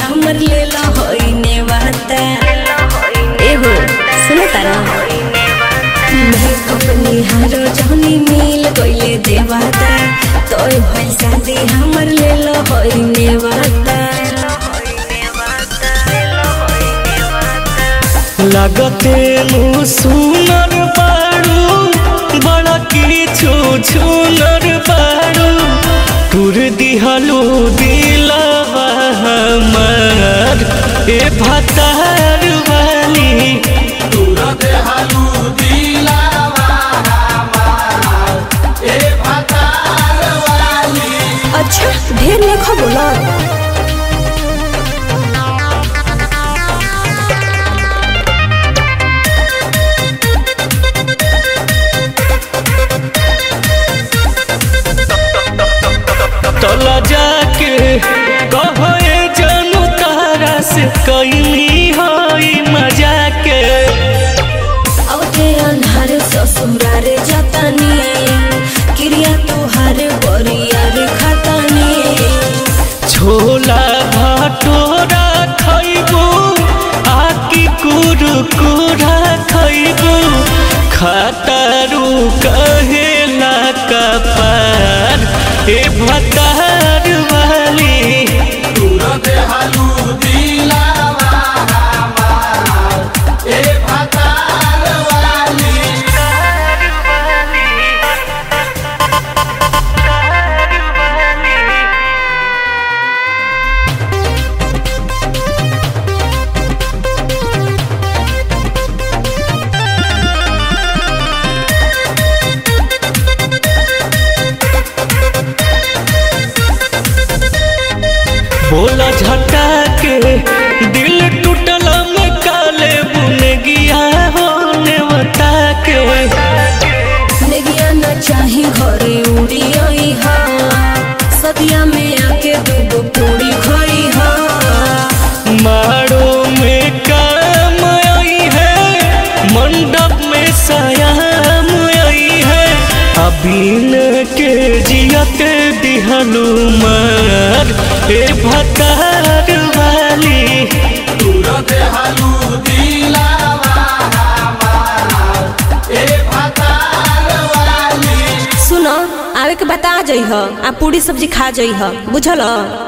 हमर लेला होइने वाता एहो सुनो तारा मैं अपनी हारो जहनी मिल गइले देवाता तोय भइल शादी हमर लेला होइने वाता লাগতে মু সুনর বাড়ু বড় কিছু ছুনর বাড়ু তুর দিহালু দিলাবা আমার এ ভাতার বালি अच्छा ढेर लेखा बोला तला जाके कहो ए जानू तारा से कैली होई मजा के अब ते अन्हार ससुरार जतानी क्रिया तोहार बरियार खतानी छोला भटोरा खैबू आकी कुरकुरा खैबू खातारू कहेला कपार ए भतार वाली बोला झटा के दिल टूटल में काले बुन गया होने बता के नेगिया न चाही घरे उड़ी आई हा सदिया में आके दूगो पूरी खोई हा मारो में काम आई है मंडप में सयाम आई है अबीन के जियत दिहलू मार ए भतार वाली सुनो आवे के बता जइह आ पूरी सब्जी खा जइह बुझल